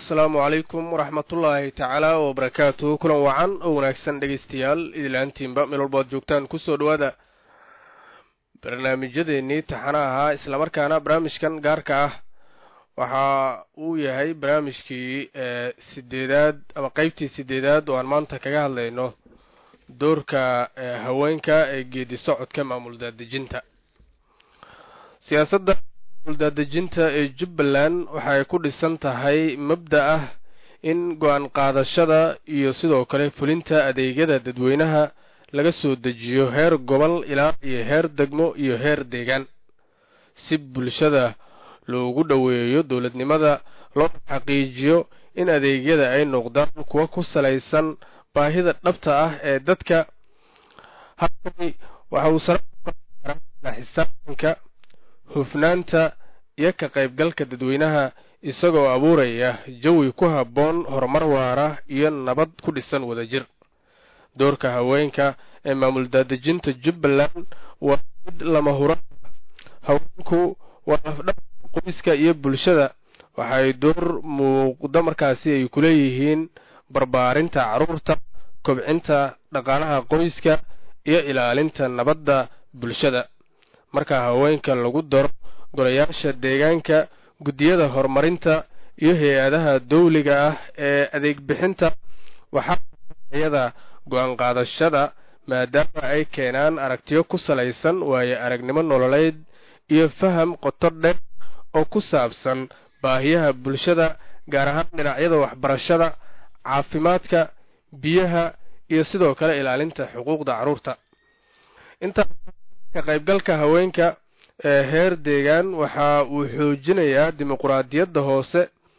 asalaamu calaykum waraxmatullaahi tacaala wabarakaatu kulan wacan oo wanaagsan dhegaystayaal idilaantiinba meel walba ad joogtaan kusoo dhawaada barnaamijyadeennii taxana ahaa islamarkaana barnaamijkan gaarka ah waxa uu yahay barnaamijkii sideedaad ama qeybtii sideedaad oo aan maanta kaga hadlayno doorka haweenka ee geedi socodka maamul daadejinta siyaasadda maamul daadejinta ee jubbaland waxay ku dhisan tahay mabda ah in go-aan qaadashada iyo sidoo kale fulinta adeegyada dadweynaha laga soo dejiyo heer gobol ilaa iyo heer degmo iyo heer deegaan si bulshada loogu dhoweeyo dowladnimada loo xaqiijiyo in adeegyada ay noqdaan kuwa ku salaysan baahida dhabta ah ee dadka halkani waxa uu sara xisaabtanka hufnaanta iyo ka qaybgalka dadweynaha isagoo abuuraya jawi ku habboon horumar waara iyo nabad ku dhisan wadajir doorka haweenka ee maamul daadejinta jubbaland waa mid lama hura haweenku waa lafdhabarka qoyska iyo bulshada waxay door muuqda markaasi ay ku leeyihiin barbaarinta carruurta kobcinta dhaqaalaha qoyska iyo ilaalinta nabadda bulshada marka haweenka lagu daro golayaasha deegaanka guddiyada horumarinta iyo hay-adaha dawliga ah ee adeeg bixinta waxaa iyada go-aan qaadashada maadaama ay keenaan aragtiyo ku salaysan waayo aragnimo nololeed iyo faham qoto dheer oo ku saabsan baahiyaha bulshada gaar ahaan dhinacyada waxbarashada caafimaadka biyaha iyo sidoo kale ilaalinta xuquuqda carruurta intaa ka qaybgalka haweenka ee heer deegaan waxa uu xoojinayaa dimuquraadiyadda hoose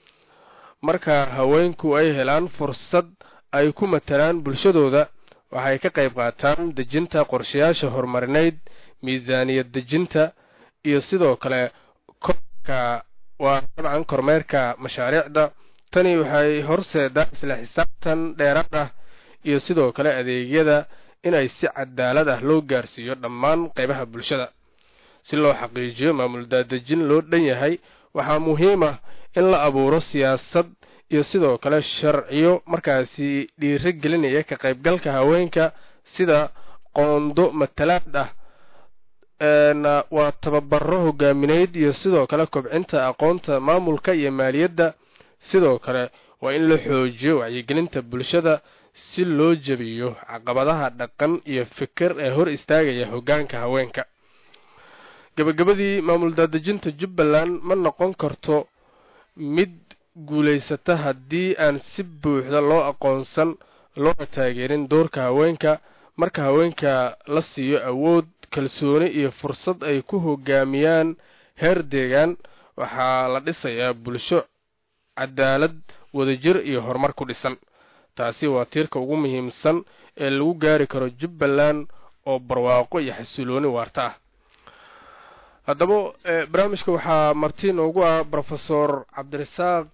marka haweenku ay helaan fursad ay ku matalaan bulshadooda waxay ka qayb qaataan dejinta qorshayaasha horumarineyd miisaaniyad dejinta iyo sidoo kale korka waa dabcan kormeerka mashaariicda tani waxay horseedaa isla xisaabtan dheeraad ah iyo sidoo kale adeegyada inay si cadaalad ah loo gaarsiiyo dhammaan qaybaha bulshada si loo xaqiijiyo maamul daadejin loo dhan yahay waxaa muhiim ah in la abuuro siyaasad iyo sidoo kale sharciyo markaasi dhiiro gelinaya ka qaybgalka haweenka sida qoondo matalaad ah waa tababaro hogaamineyd iyo sidoo kale kobcinta aqoonta maamulka iyo maaliyadda sidoo kale waa in la xoojiyo wacyigelinta bulshada si loo jebiyo caqabadaha dhaqan iyo fikir ee hor istaagaya hoggaanka haweenka gabagabadii maamul daadejinta jubbaland ma noqon karto mid guulaysata haddii aan si buuxda loo aqoonsan loona taageerin doorka haweenka marka haweenka la siiyo awood kalsooni iyo fursad ay ku hogaamiyaan heer deegaan waxaa la dhisayaa bulsho cadaalad wadajir iyo horumar ku dhisan taasi waa tiirka ugu muhiimsan ee lagu gaari karo jubbaland oo barwaaqo iyo xasilooni waarta ah haddaba barnaamijka waxaa marti noogu ah rofesor cabdirasaaq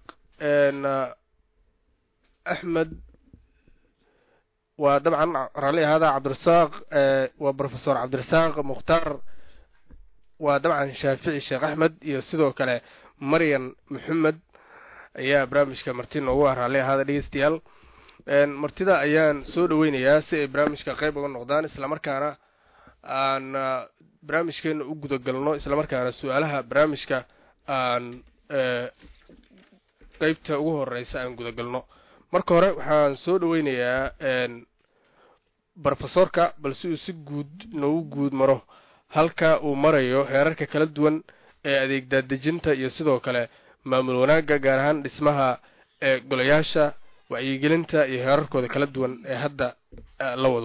axmed waa dabcan raalli ahaada cabdirasaaq waa rofesor cabdirasaaq mukhtaar waa dabcan shaafici sheekh axmed iyo sidoo kale maryan maxamed ayaa barnaamijka marti noogu ah raalli ahaada dhegeystayaal martida ayaan soo dhaweynayaa si ay barnaamijka qayb uga noqdaan islamarkaana aan barnaamijkeena u gudagalno islamarkaana su-aalaha barnaamijka aan qeybta ugu horeysa aan gudagalno marka hore waxaan soo dhaweynayaa rofesorka balse uu si guud noogu guud maro halka uu marayo heerarka kala duwan ee adeeg daadejinta iyo sidoo kale maamul wanaagga gaar ahaan dhismaha ee golayaasha wacyigelinta iyo heerarkooda kala duwan ee hadda la wado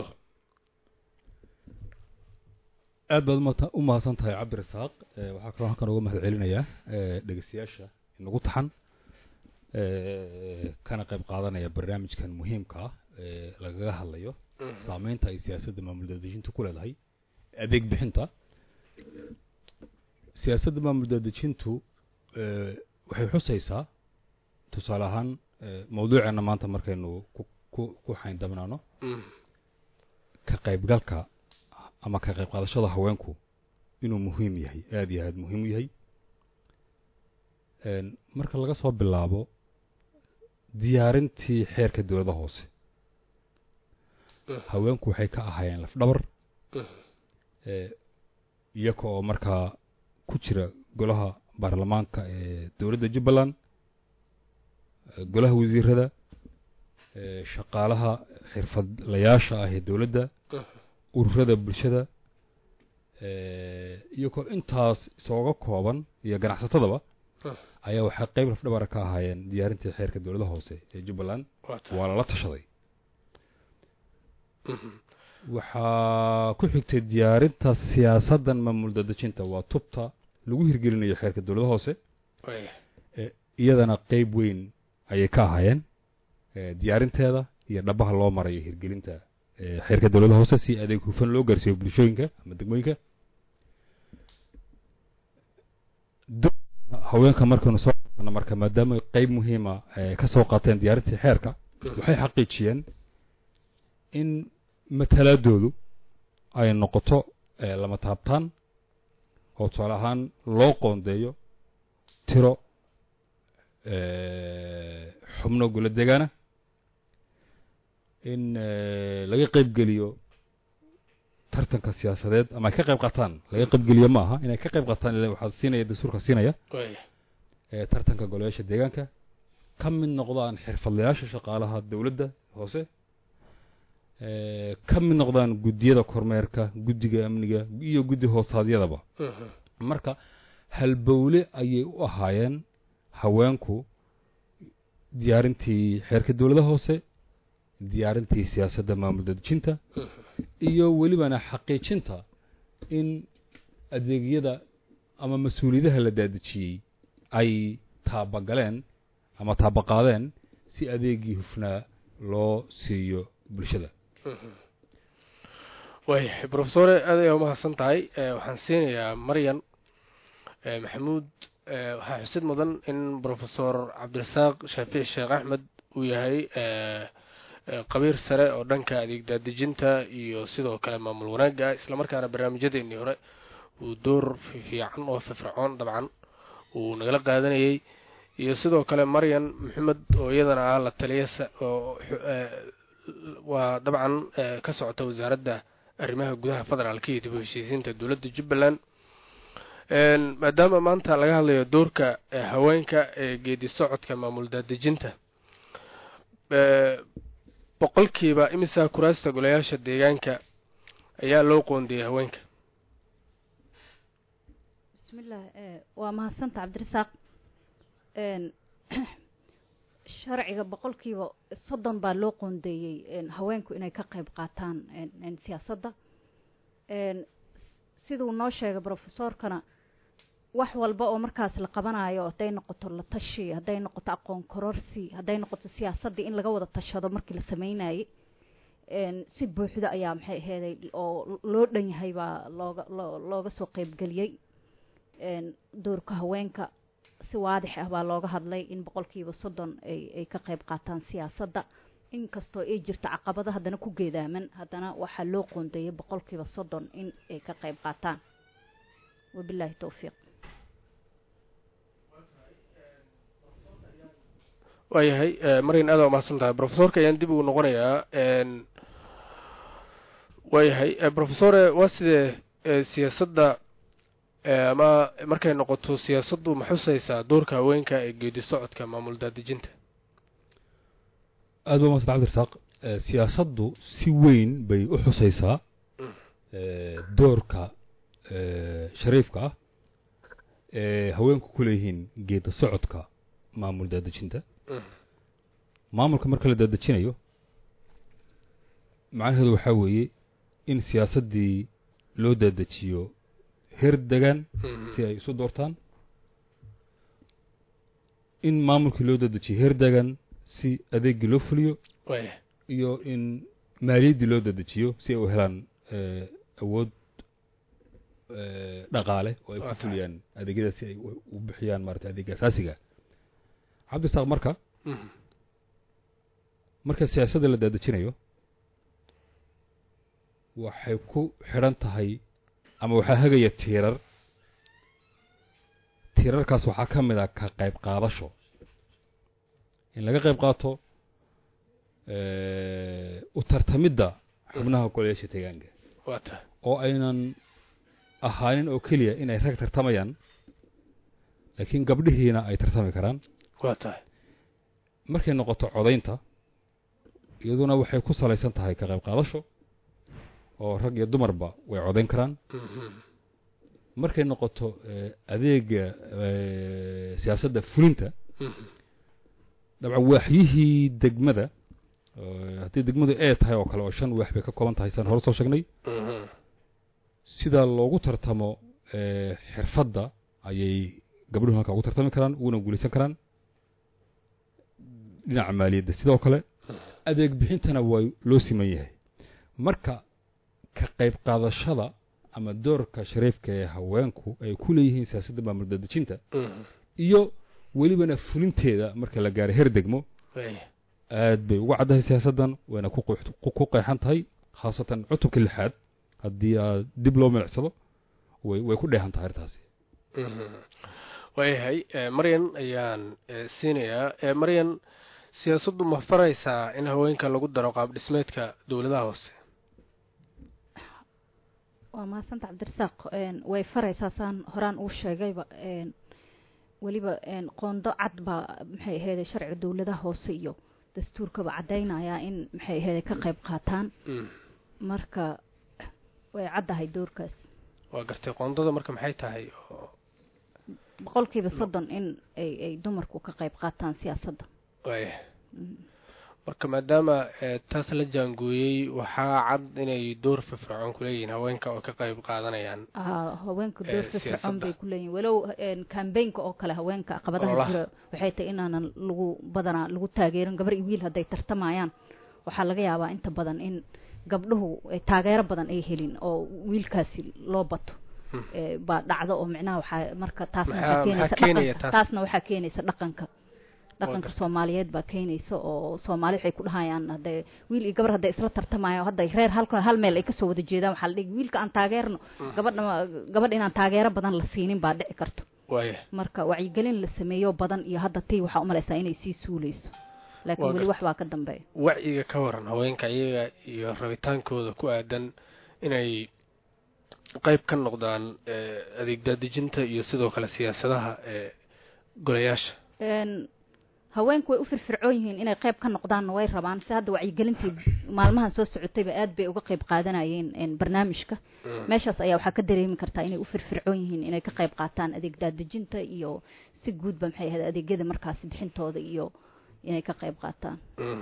aad baad u mahadsan tahay cabdirasaaq waxaa kaloo halkan uga mahad celinayaa dhegeystayaasha inagu taxan kana qayb qaadanaya barnaamijkan muhiimka ah ee lagaga hadlayo saameynta ay siyaasadda maamul daadejinta ku leedahay adeeg bixinta siyaasadda maamul daadejintu waxay xusaysaa tusaale ahaan mawduuceena maanta markaynu ku xayndabnaano ka qaybgalka ama ka qayb qaadashada haweenku inuu muhiim yahay aada iyo aada muhiim u yahay marka laga soo bilaabo diyaarintii xeerka dowladda hoose haweenku waxay ka ahaayeen lafdhabar iyaga oo markaa ku jira golaha baarlamaanka ee dowladda jubbaland golaha wasiirada shaqaalaha xirfadlayaasha ah ee dowladda ururada bulshada iyagoo intaas isooga kooban iyo ganacsatadaba ayaa waxay qeyb lafdhabara ka ahaayeen diyaarintii xeerka dowladda hoose ee jubbaland waa lala tashaday waxaa ku xigtay diyaarinta siyaasaddan maamul dadejinta waa tubta lagu hirgelinayo xeerka dowladda hoose iyadana qeyb weyn ayay ka ahaayeen diyaarinteeda iyo dhabaha loo marayo hirgelinta xeerka dowladda hoose si adeeg hufan loo gaarsiiyo bulshooyinka ama degmooyinka haweenka markaynu soo qaadano marka maadaama qeyb muhiima ka soo qaateen diyaarintii xeerka waxay xaqiijiyeen in matalaadoodu ay noqoto lama taabtaan oo tusaale ahaan loo qoondeeyo tiro xubno gula degaana in laga qeyb geliyo tartanka siyaasadeed ama ay ka qayb qaataan laga qaybgeliyo ma aha inay ka qayb qaataan ila waxaa siinaya dastuurka siinaya tartanka golayaasha deegaanka ka mid noqdaan xirfadlayaasha shaqaalaha dowladda hoose ka mid noqdaan guddiyada kormeerka guddiga amniga iyo guddi hoosaadyadaba marka halbowle ayay u ahaayeen haweenku diyaarintii xeerka dowladda hoose diyaarintii siyaasadda maamul dadejinta iyo welibana xaqiijinta in adeegyada ama mas-uuliyadaha la daadejiyey ay taabagaleen ama taabaqaadeen si adeegii hufnaa loo siiyo bulshada waayahay brofesore aad ayaa umahadsan tahay waxaan siinayaa maryan maxamuud waxaa xusid mudan in brofesor cabdirasaaq shaafici sheekh axmed uu yahay qabiir sare oo dhanka adeeg daadejinta iyo sidoo kale maamul wanaagga islamarkaana barnaamijyadeennii hore uu door fiican oo firfircoon dabcan uu nagala qaadanayay iyo sidoo kale maryan maxamed oo iyadana ah la taliya waa dabcan ka socota wasaaradda arrimaha gudaha federaalka iyo dib u heshiisiinta dowladda jubbaland maadaama maanta laga hadlayo doorka haweenka ee geedi socodka maamul daadejinta boqolkiiba imisa kuraasta golayaasha deegaanka ayaa loo qoondiyey haweenka bismillaah waa mahadsanta cabdirasaaq sharciga boqolkiiba soddon baa loo qoondeeyey haweenku inay ka qayb qaataan siyaasadda siduu noo sheegay brofesorkana wax walba oo markaas la qabanayo hadday noqoto la tashi hadday noqoto aqoon kororsi hadday noqoto siyaasaddii in laga wada tashado markii la sameynayay si buuxda ayaa maxay aheeday oo loo dhan yahay baa looga looga soo qeybgeliyey doorka haweenka si waadix ah baa looga hadlay in boqolkiiba soddon ay ay ka qayb qaataan siyaasadda inkastoo ay jirto caqabado haddana ku geedaaman haddana waxaa loo qoondeeyay boqolkiiba soddon in ay ka qayb qaataan wabilaahi towfiiq waayahay maryan aada umahadsan tahay brofesorka ayaan dib ugu noqonayaa waayahay brofesore waa sidee siyaasadda ama markay noqoto siyaasaddu ma xusaysaa doorka haweenka ee geedi socodka maamul daadejinta aada ba masan cabdirasaaq siyaasaddu si weyn bay u xusaysaa doorka shariifka ah ee haweenku ku leeyihiin geeda socodka maamul daadejinta maamulka marka la daadejinayo macnaheedu waxaa weeye in siyaasaddii loo daadejiyo heer degaan si ay isu doortaan in maamulkii loo dadejiyo heer degaan si adeegii loo fuliyo iyo in maaliyaddii loo dadejiyo si ay u helaan awood dhaqaale oo ay ku fuliyaan adeegyada si ay u bixiyaan maarata adeega asaasiga cabdisaaq marka marka siyaasadda la daadejinayo waxay ku xidhan tahay ama waxaa hagaya tiirar tiirarkaas waxaa ka mid ah ka qayb qaadasho in laga qayb qaato u tartamidda xubnaha golayaasha deegaanka waa tahay oo aynan ahaanin oo keliya inay rag tartamayaan laakiin gabdhihiina ay tartami karaan waa tahay markay noqoto codaynta iyaduna waxay ku salaysan tahay ka qayb qaadasho oo rag iyo dumarba way codayn karaan markay noqoto adeega siyaasadda fulinta dabcan waaxyihii degmada haddii degmadu ee tahay oo kale oo shan waax bay ka kooban tahay saan hore soo sheegnay sida loogu tartamo xirfadda ayay gabdhuhu halkaa ugu tartami karaan uguna guulaysan karaan dhinaca maaliyadda sidoo kale adeeg bixintana waa loo siman yahay marka ka qayb qaadashada ama doorka shariifka ee haweenku ay ku leeyihiin siyaasadda maamul dadejinta iyo welibana fulinteeda marka la gaaro heer degmo aad bay uga caddahay siyaasaddan wayna ku qeexan tahay khaasatan cutubka lixaad haddii aad dib loo milicsado way way ku dheehan tahay arrintaasi waayahay maryan ayaan siinayaa maryan siyaasaddu ma faraysaa in haweenka lagu daro qaab dhismeedka dowladaha hoose waa mahadsanta cabdirasaaq way faraysaa saan horaan uu sheegayba weliba qoondo cad baa maxay aheyd sharciga dowladaha hoose iyo dastuurkaba caddaynayaa in maxay aheyd ka qayb qaataan marka way caddahay doorkaas waa gartay qoondada marka maxay tahay oo boqolkiiba soddon in ay ay dumarku ka qayb qaataan siyaasadda waaya marka maadaama taas la jaangooyey waxaa cad inay door firfircoon kuleeyihiin haweenka oo ka qayb qaadanayaan haweenka door firfircoon bay kuleeyihin walow cambaynka oo kale haweenka caqabadaha jira waxay tahay inaanan lagu badanaa lagu taageerin gabar iyo wiil hadday tartamayaan waxaa laga yaabaa inta badan in gabdhuhu taageero badan ay helin oo wiilkaasi loo bato baa dhacdo oo micnaha waxaa marka taasna waxaa keenaysa dhaqanka taasna waxaa keenaysa dhaqanka dhaqanka soomaaliyeed baa keenaysa oo soomaali waxay ku dhahayaan hadee wiil iyo gabar hadday isla tartamayaan hadday reer halka hal meel ay kasoo wada jeedaan waxaa la dhigi wiilka aan taageerno gabadha gabadha inaan taageero badan la siinin baa dhici karto waaya marka wacyigelin la sameeyo badan iyo hadda tii waxaa umalaysaa inay sii suuleyso laakiin weli wax baa ka dambeeya wacyiga ka waran haweenka iyaga iyo rabitaankooda ku aadan inay qayb ka noqdaan adeeg daadejinta iyo sidoo kale siyaasadaha ee golayaasha haweenku way u firfircoon yihiin inay qayb ka noqdaanna way rabaan si hadda wacyigelintii maalmahan soo socotayba aad bay uga qayb qaadanayeen barnaamijka meeshaas ayaa waxaa ka dareemi kartaa inay u firfircoon yihiin inay ka qayb qaataan adeeg daadejinta iyo si guudba maxay ahayd adeegyada markaasi bixintooda iyo inay ka qayb qaataan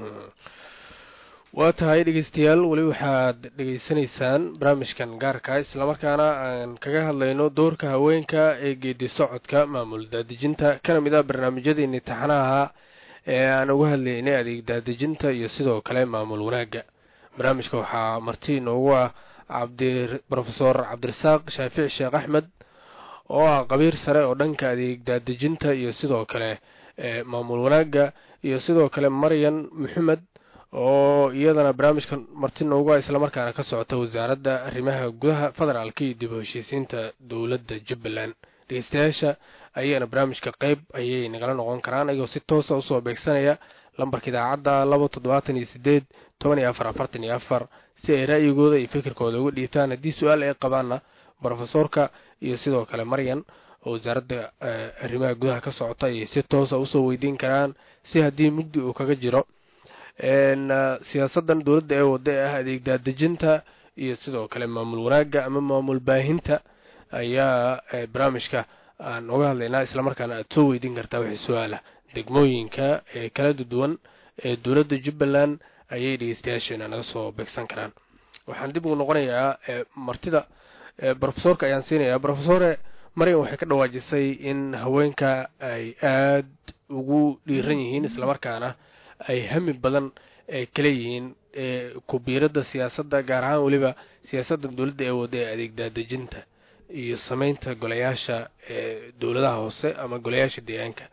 waa tahay dhegeystayaal weli waxaad dhegeysanaysaan barnaamijkan gaarka islamarkaana aan kaga hadlayno doorka haweenka ee geedi socodka maamul daadejinta kana mid ah barnaamijyadeeni taxanaha ee aan uga hadlaynay adeeg daadejinta iyo sidoo kale maamul wanaagga barnaamijka waxaa marti inoogu ah cabdi rofesor cabdirasaaq shaafici sheekh axmed oo ah qabiir sare oo dhanka adeeg daadejinta iyo sidoo kale maamul wanaagga iyo sidoo kale maryan maxamed oo iyadana barnaamijkan marti noogu ah islamarkaana ka socota wasaaradda arrimaha gudaha federaalka iyo dib u heshiisiinta dowladda jubbaland dhegeystayaasha ayagana barnaamijka qeyb ayay nagala noqon karaan ayagoo si toosa usoo beegsanaya lambarka idaacadda laba toddobaatan iyo sideed toban iyo afar afartan iyo afar si ay ra'yigooda iyo fikirkooda uga dhiibtaan haddii su-aal ay qabaanna brofesorka iyo sidoo kale maryan oo wasaaradda arrimaha gudaha ka socota ayay si toosa usoo weydiin karaan si haddii mugdi uu kaga jiro siyaasadan dowladda ee wada ee ah adeeg daadejinta iyo sidoo kale maamul wanaagga ama maamul baahinta ayaa barnaamijka aan uga hadlaynaa islamarkaana aada soo weydiin kartaa wixii su-aala degmooyinka ee kala duwan ee dowladda jubbaland ayay dhegeystayaasheena naga soo beegsan karaan waxaan dib ugu noqonayaa martida brofesorka ayaan siinayaa brofesore maryan waxay ka dhawaajisay in haweenka ay aad ugu dhiiran yihiin islamarkaana ay hami badan ay kala yihiin kubiiradda siyaasadda gaar ahaan weliba siyaasadda dowladda ee wada ee adeeg daadejinta iyo sameynta golayaasha ee dowladaha hoose ama golayaasha deegaanka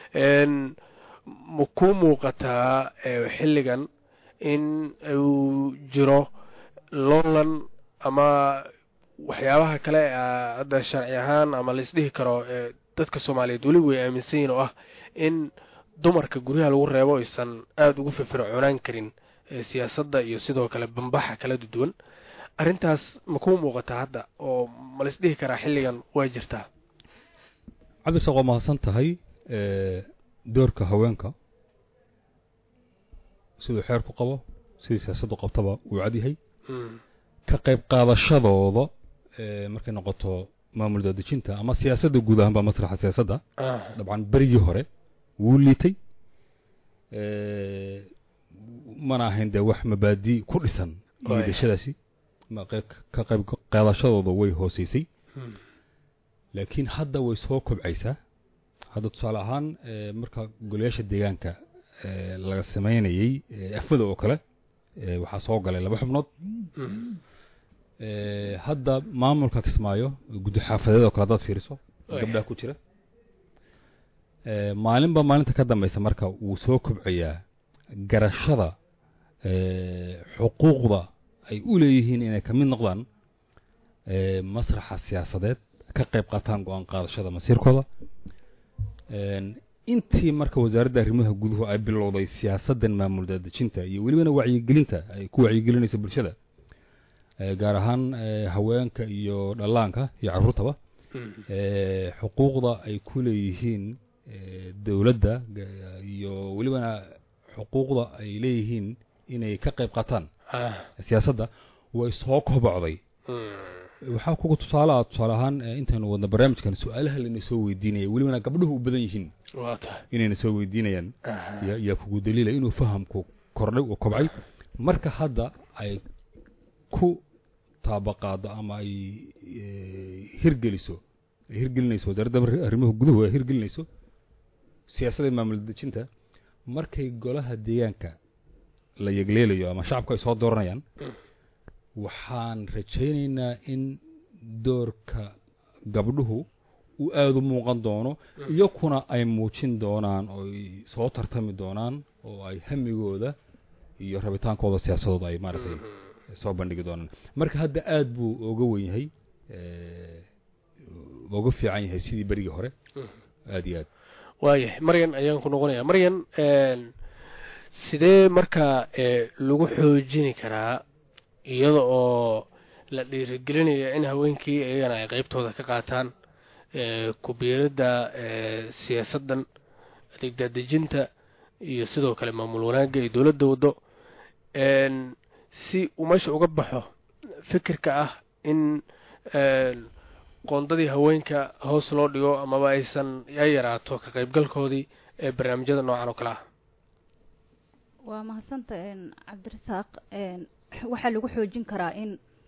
ma ku muuqataa xilligan in uu jiro loolan ama waxyaabaha kale hadda sharci ahaan ama la isdhihi karo dadka soomaaliyeed weli way aaminsan yihin oo ah in dumarka guryaha lagu reebo aysan aada ugu firfircoonaan karin siyaasadda iyo sidoo kale bambaxa kala duwan arrintaas ma kuu muuqataa hadda oo ma la isdhihi karaa xilligan waa jirtaa cabdirsaaq waa mahadsan tahay doorka haweenka siduu xeer ku qabo sidii siyaasaddu qabtaba wuu cadyahay ka qayb qaadashadooda markay noqoto maamul daadejinta ama siyaasadda guud ahaan baa masraxa siyaasadda dabcan berigii hore wuu liitay mana ahayn dee wax mabaadi ku dhisan liidashadaasi ka qayb qaadashadooda way hooseysay laakiin hadda way soo kobcaysaa hadda tusaale ahaan marka golayaasha deegaanka laga samaynayey afada oo kale waxaa soo galay laba xubnood hadda maamulka kismaayo guddi xaafadeed oo kale haddaad fiiriso gabdhaha ku jira maalinba maalinta ka dambaysa marka wuu soo kobcayaa garashada xuquuqda ay u leeyihiin inay ka mid noqdaan masraxa siyaasadeed ka qayb qaataan go-aan qaadashada masiirkooda intii marka wasaaradda arrimaha guduhu ay bilowday siyaasaddan maamul daadejinta iyo welibana wacyigelinta ay ku wacyigelinaysa bulshada gaar ahaan haweenka iyo dhallaanka iyo carruurtaba xuquuqda ay ku leeyihiin dowladda iyo welibana xuquuqda ay leeyihiin inay ka qayb qaataan siyaasadda way soo kobocday waxaa kuga tusaaleah tusaale ahaan intaynu wadna barnaamijkan su-aalaha layna soo weydiinaya welibana gabdhuhu u badan yihiin inayna soo weydiinayaan yaa kugu daliila inuu fahamku kordhay oo kobcay marka hadda ay ku taabaqaado ama ay hirgeliso ay hirgelinayso wasaaradda arrimaha guduhu ay hirgelinayso siyaasadda maamul dejinta markay golaha deegaanka la yegleelayo ama shacabku ay soo dooranayaan waxaan rajaynaynaa in doorka gabdhuhu uu aada u muuqan doono iyakuna ay muujin doonaan oo ay soo tartami doonaan oo ay hamigooda iyo rabitaankooda siyaasadooda ay maaragtay soo bandhigi doonaan marka hadda aada buu oga wen yahay oga fiican yahay sidii berigii hore aada iyo aad waayahay maryan ayaan ku noqonayaa maryan sidee markaa lagu xoojini karaa iyada oo la dhiirigelinaya in haweenkii iyagana ay qeybtooda ka qaataan ku-biiradda siyaasaddan adeeg daadejinta iyo sidoo kale maamul wanaagga iyo dowladda waddo si uu meesha uga baxo fikirka ah in qoondadii haweenka hoos loo dhigo amaba aysan ya yaraato ka qaybgalkoodii ee barnaamijyada noocan oo kale ah waa mahadsanta cabdirasaaq waxaa lagu xoojin karaa in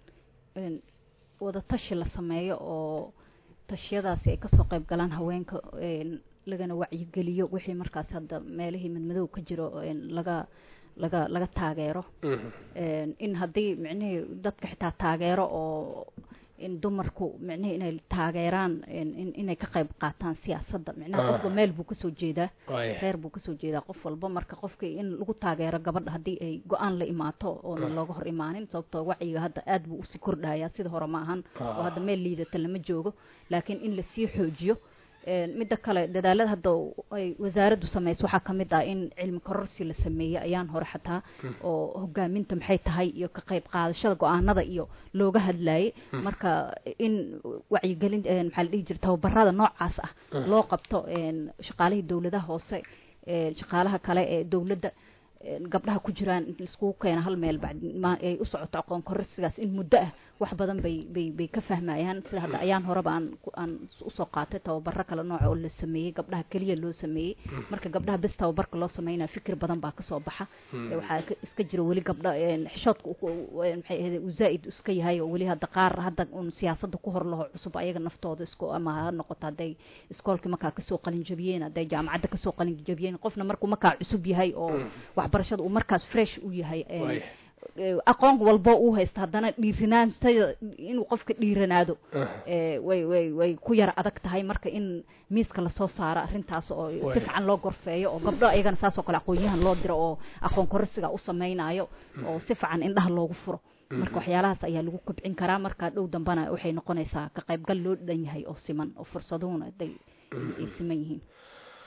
wada tashi la sameeyo oo tashiyadaasi ay kasoo qayb galaan haweenka lagana wacyigeliyo wixii markaas hadda meelihii midmadow ka jiro laga laga laga taageero in haddii micnihii dadka xitaa taageero oo in dumarku micnihii inay taageeraan inay ka qayb qaataan siyaasadda micnaha qofba meel buu kasoo jeedaa reer buu kasoo jeedaa qof walba marka qofkii in lagu taageero gabadha haddii ay go-aan la imaato oona looga hor imaanin sababtoo wacyiga hadda aad buu usii kordhayaa sida hore ma ahan oo hadda meel liidata lama joogo laakiin in lasii xoojiyo midda kale dadaalada hadda ay wasaaraddu samayso waxaa ka mid ah in cilmi kororsi la sameeyey ayaan hore xataa oo hogaaminta maxay tahay iyo ka qayb qaadashada go-aanada iyo looga hadlayay marka in wacyigelin maxaa la dhihi jira tababarada noocaas ah loo qabto shaqaalihii dowladaha hoose shaqaalaha kale ee dowladda gabdhaha ku jiraan in laiskugu keena hal meel ay u socoto aqoon kororsigaas in muddo ah wax badan bay bay bay ka fahmayaan sida hadda ayaan horeba aan aan usoo qaatay tababaro kale nooca oo la sameeyey gabdhaha keliya loo sameeyey marka gabdhaha bes tababarka loo sameynaya fikir badan baa kasoo baxa waxaa iska jira weli gabdha xishoodka maxay ahayd uu zaa'id iska yahay oo weli hadda qaar hadda un siyaasadda ku hor laho cusub ayaga naftooda isku ama ha noqoto hadday iskoolkii markaa kasoo qalin jabiyeen hadday jaamacadda kasoo qalin jabiyeen qofna markuu markaa cusub yahay oo waxbarashada uu markaas fresh u yahay aqoon walbo uu haysta haddana dhiirinaantada inuu qofka dhiiranaado way way way ku yara adag tahay marka in miiska lasoo saaro arrintaas oo si fiican loo gorfeeyo oo gabdho ayagana saas oo kale aqoonyahan loo diro oo aqoon kororsiga u sameynayo oo si fiican indhaha loogu furo marka waxyaalahaas ayaa lagu kobcin karaa marka dhow dambana waxay noqonaysaa ka qaybgal loo dhan yahay oo siman oo fursaduhuna haday ay siman yihiin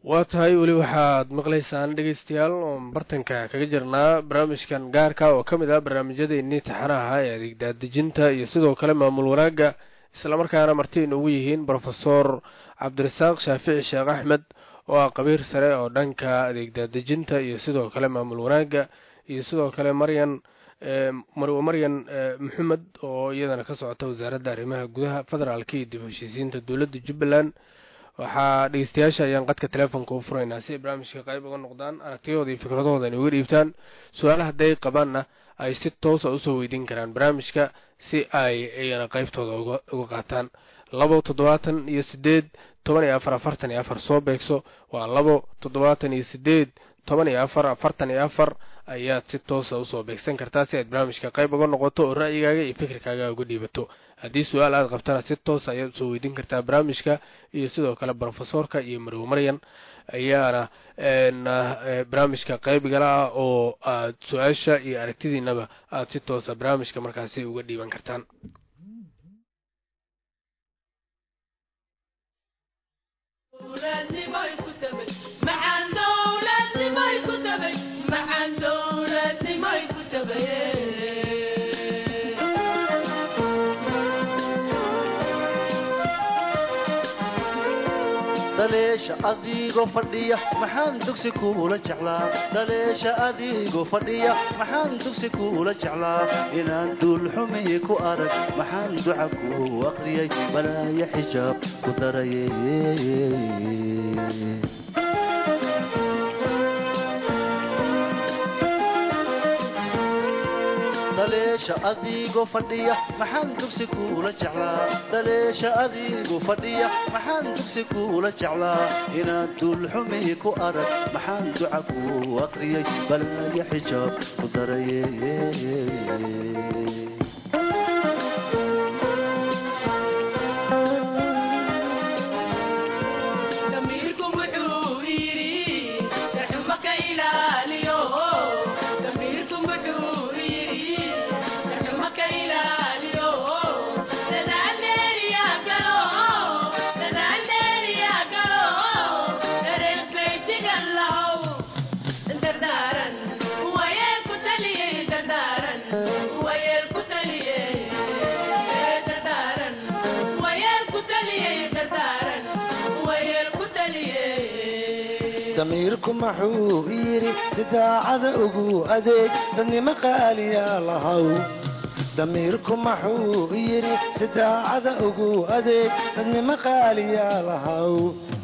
waa tahay weli waxaad maqlaysaan dhegeystayaal oon bartanka kaga jirnaa barnaamijkan gaarka oo ka mid ah barnaamijyadeennii taxanaha ee adeegdaadejinta iyo sidoo kale maamul wanaagga islamarkaana marti inugu yihiin brofesor cabdirasaaq shaafici sheekh axmed oo ah qabiir sare oo dhanka adeegdaadejinta iyo sidoo kale maamul wanaagga iyo sidoo kale maryan marwe maryan maxamed oo iyadana ka socota wasaaradda arrimaha gudaha federaalka iyo dib heshiisiinta dowladda jubbaland waxaa dhegeystayaasha ayaan qadka teleefonka u furaynaa si ay barnaamijka qayb uga noqdaan aragtiyahooda iyo fikradahooda inay uga dhiibtaan su-aalaha hadday qabaanna ay si toosa usoo weydiin karaan barnaamijka si ay iyana qaybtooda uga qaataan labo toddobaatan iyo sideed toban iyo afar afartan iyo afar soo beegso waa labo toddobaatan iyo sideed toban iyo afar afartan iyo afar ayaad si toosa usoo beegsan kartaa si aad barnaamijka qayb uga noqoto oo ra'yigaaga iyo fikirkaaga uga dhiibato haddii su-aal aad qabtana si toosa ayaad usoo weydiin kartaa barnaamijka iyo sidoo kale brofesorka iyo marwe maryan ayaana barnaamijka qaybgala ah oo aad su-aasha iyo aragtidiinaba aad si toosa barnaamijka markaasi uga dhiiban kartaan dhaleesha adigoo fadhiya maxaan dugsi kuula jeclaa dhaleesha adigoo fadhiya maxaan dugsi kuula jeclaa inaan duulxumi ku arag maxaan duca ku aqriyay balaaya xijaab ku daraye dhaleesha adigoo fadhiya maxaan dugsi kuula jeclaa dhaleesha adigoo fadhiya maxaan dugsi kuula jeclaa inaan duulxumi ku arag maxaan duca ku aqriyay balaaya xijaab ku daraye damiirku maxuu yidhi si daacada ugu adeeg dadnimo qaaliyaa lahaw damiirku maxuu yidhi si daacada ugu adeeg dadnimo qaaliyaa lahaw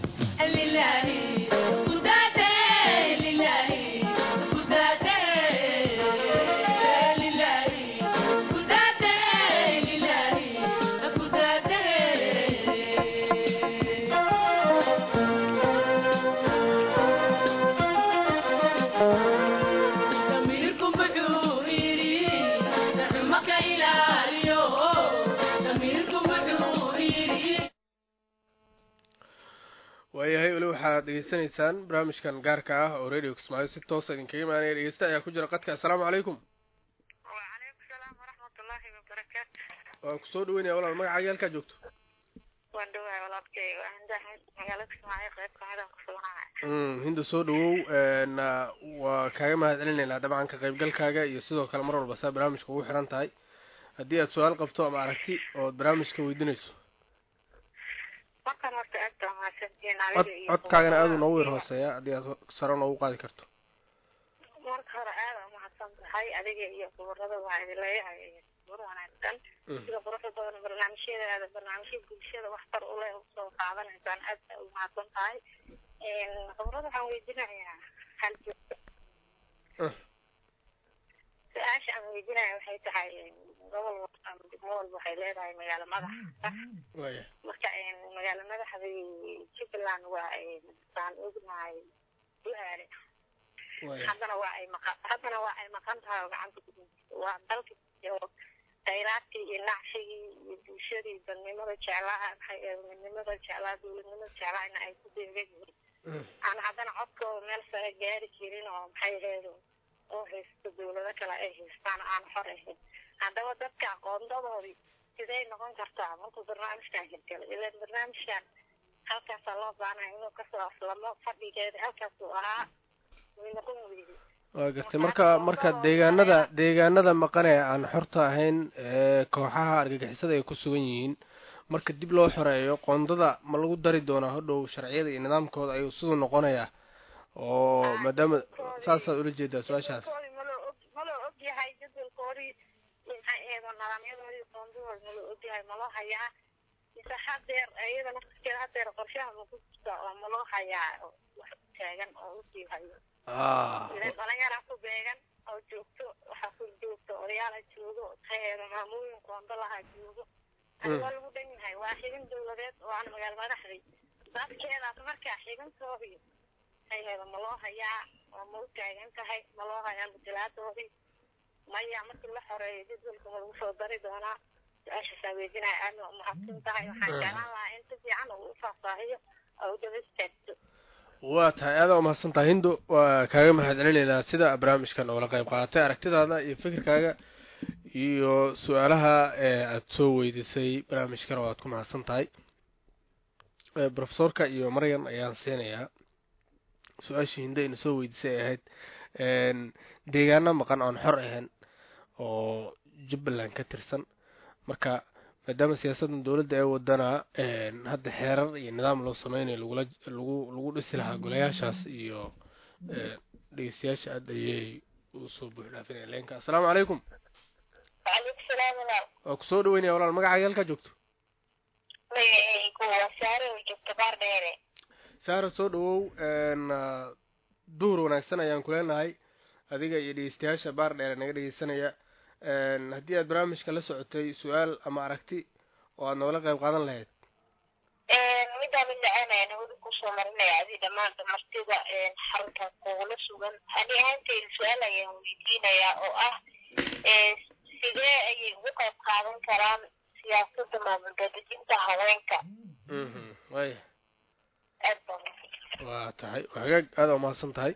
waayahay weli waxaad dhegeysanaysaan barnaamijkan gaarka ah oo radio kismaayo si toosa idinkaga imaanaya dhegeysta ayaa ku jira qadka assalaamu calaykum wacalaykum salaam waraxmatullaahi wabarakaatu waa kusoo dhaweynaya walaal magacaaga halkaa joogto waan dhawahay walaalkay waa hindahan magaalada kismaayo qayb kamidaan ku suganahay hinda soo dhawow na waa kaaga mahad celinaynaa dabcan ka qaybgalkaaga iyo sidoo kale mar walba saa barnaamijka ugu xiran tahay haddii aad su-aal qabto ama aragti ood barnaamijka weydiinayso markan horta aad baa mahadsantihiin cod adiga iyo codkaagana aada u kuwa- noogu yar hooseeya haddii aad sare noogu qaadi karto marka hore aad aa mahadsan tahay adiga iyo kubarada waa idin leeyahay war wanaagsan sida quruxda badan barnaamijyadaada barnaamijya bulshada waxtar u leh usoo qaadanaysaan aad baa u mahadsan tahay khubrada waxaan weydiinayaa hal Uh. su-aasha aan weydiinaya waxay tahay gobol walba ama degmo walba waxay leedahay magaalo madax sax waaya marka magaalo madaxdii jubbaland waa saan ognahay duaale waaya haddana waa ay maqan haddana waa ay maqan tahay oo gacanta ku jirto waa dalka iyo khayraadkii iyo nacshigii iyo bulshadii dadnimada jeclaa maxay ahayd midnimada jeclaa dowladnimada jeclaa in ay ku deegan yihiin aan haddana codkooda meel sare gaari jirin oo maxay ahayd oo haysto dowlado kale ay haystaan aan xor ahayn haddaba dadka aqoondadoodii sidee noqon kartaa markuu barnaamijkan hirgalo ilaan barnaamijkan halkaasaa loo baahnaya inuu kasoo aslamo fadhigeeda halkaasuu ahaa way noqon weyday waa gartay marka marka deegaanada deegaanada maqan ee aan xorta ahayn ee kooxaha argagixisada ay ku sugan yihiin marka dib loo xoreeyo qoondada ma lagu dari doonaa hodhow sharciyada iyo nidaamkooda ayuu siduu noqonayaa oo maadaama saasaad ula jeedaa su-aashaas Jadwalkoodii ma loo og ma loo og yahay jadwalkoodii maxay eedo nidaamyadoodii qoondadooda ma loo og yahay ma loo hayaa mise hadeer iyada naftirkeeda hadeer qorshaha ma ku jirta oo ma loo hayaa oo wax u taagan oo usii hayo ah ileen dhalinyaraa ku beegan oo joogto waxaa ku joogto odayaala joogo maxay eedo maamooyin qoondo lahaa joogo ani waa lagu dhan yahay waa xibin dawladeed oo aan magaal madaxday dadkeedaas markaa xibintoodii maxay eedo ma loo hayaa oo ma u taagan tahay ma loo hayaa matalaatoodii maya markii la xoreeyo jadwalka ma lagu soo dari doonaa su-aashaasaa weydinaya aadna waa umahadsan tahay waxaan jeclaan lahaa in si fiican uu u faahfaahiyo oo u daba istaagto waa tahay aada umahadsan tahay hindo waa kaaga mahad celinaynaa sida barnaamijkan oola qayb qaadatay aragtidaada iyo fikirkaaga iyo su-aalaha ee aada soo weydiisay barnaamijkan oo aad ku mahadsan tahay Eh, profesorka iyo maryan ayaan siinayaa su-aashii hindo ayna soo weydiisay ay ahayd een, deegaano maqan oon xor ahayn oo jubbaland ka tirsan marka maadaama siyaasaddan dowladda ee wadana een, hadda xeerar iyo nidaam loo sameynayo lagula lagu lagu dhisi lahaa golayaashaas iyo een, dhegeystayaasha aada ayay usoo buux dhaafinaya leenka assalaamu calaykum waalaikum salaam walaal waa kusoo dhaweynaya walaal magacaaga halkaa joogto magacaygu waa saare oo joogto baar dheere saara soo dhawow een, ah, duhur wanaagsan ayaan ku leenahay adiga iyo dhegeystayaasha baar dheere naga dhegeysanaya een, haddii aad barnaamijka la socotay su-aal ama aragti oo aad noola qayb qaadan lahayd midaan mid lacaanaya nabada kusoo marinaya adi dhammaan martida xarunta kugula sugan ani ahaanteyda su-aal ayaan weydiinayaa oo ah sidee ayay uga qayb qaadan karaan siyaasadda maamul daadejinta haweenka mhm waaya aad baan waa tahay waa hagaag aada umahadsan tahay